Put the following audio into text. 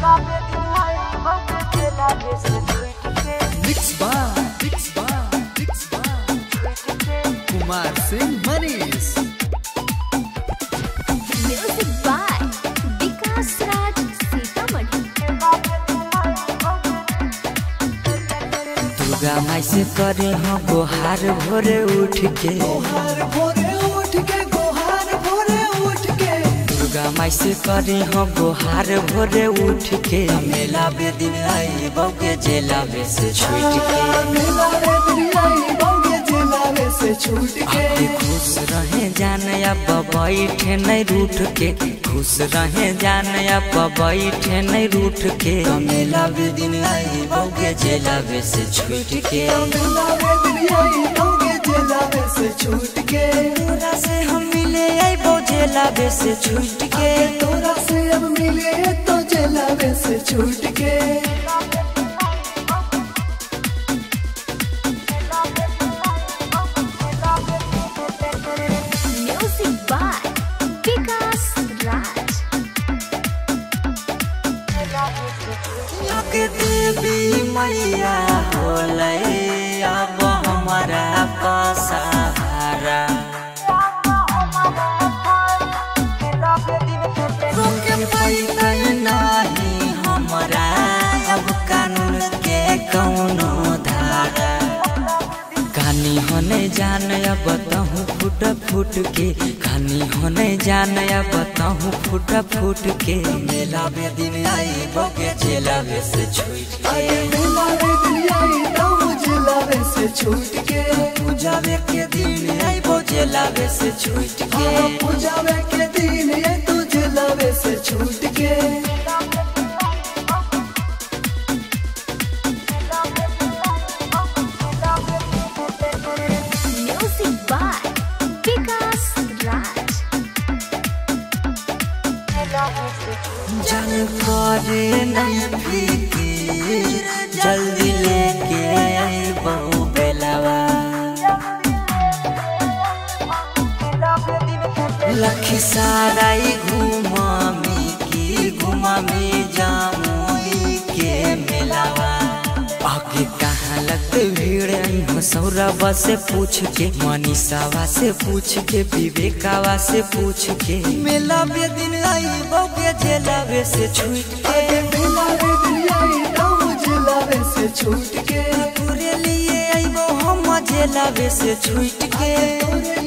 Mix bar, mix bar, mix bar. Kumar Singh Manish. Music by Vikas Raj Sitamarhi. Durga माई से करे हो गोहार भोरे उठ के गोहार भोरे उठ के गोहार भोरे उठ के दुर्गा माई से करे हो गोहार भोरे उठ के मेला बे दिन आई बौके जेला बे से छूट के मेला रे दुनियाई बौगे जिलावे से छूट के आके खुश रहे जान अब बैठे नहीं रूठ के खुश रहे जान अब बैठे नहीं रूठ के मेला बे दिन आई बौके जेला बे से छूट के मेला रे दुनियाई बौगे जिलावे से छूट के तोरा से हम मिले आई बौ जेला बे से छूट के तोरा से अब मिले तो जिलावे से छूट के Music by Vikas Raj. लग देवी मैया होलै अब हमारा पसारा रोके पैतै नहीं हमरा अब कानून के कौनो धारा कहानी होने जान अब तहु फूट फूट के कहानी होने जान अब तहु फूट फूट के मेला बे दिन आई बगे जेला बे से छूट के अरे मेला रे दुनियाई तब जिलावे से छूट के पूजा बे के दिन आई बो जेला बे से छूट के हाँ, पूजावे के दिन ये तू जिलावे से छूट के Music by Vikas Raj. जल करे नहीं फिकीर जल्दी लेके आई बहु बेलवा लखी साराई घुमामी की घुमामी जामुई के मेलावा आगे कहाँ लगत भीड़ अइहो सौरवा से पूछ के मनीषावा से पूछ के विवेकावा से पूछ के मेला बे दिन आई बौके जेलावे से छूट के अरे मेला रे दुनियाई तब जिलावे से छूट के पूरे लिए आई हम जेलावे से छूट के तोरे